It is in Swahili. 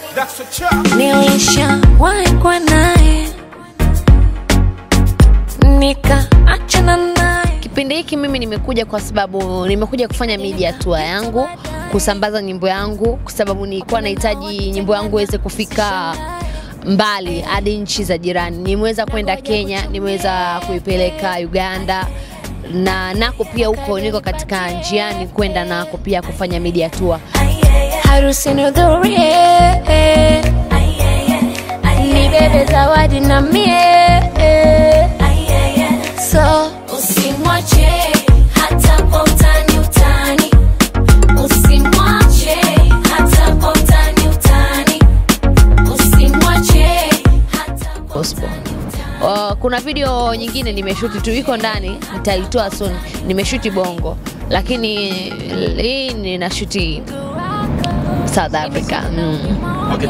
Nilishawahi kuwa naye nikaachana naye. Kipindi hiki mimi nimekuja kwa sababu nimekuja kufanya media tour yangu, kusambaza nyimbo yangu, kwa sababu nilikuwa nahitaji nyimbo yangu iweze kufika mbali hadi nchi za jirani. Nimeweza kwenda Kenya, nimeweza kuipeleka Uganda na nako pia huko niko katika njiani kwenda nako pia kufanya media tour. Harusi nihudhurie, nibebe zawadi na mie, so usimwache hata kwa utani utani, usimwache hata kwa utani utani, usimwache hata kwa gospel. Uh, kuna video nyingine nimeshuti tu iko ndani, nitaitoa soon. Nimeshuti Bongo, lakini hii ninashuti South Africa. Mm.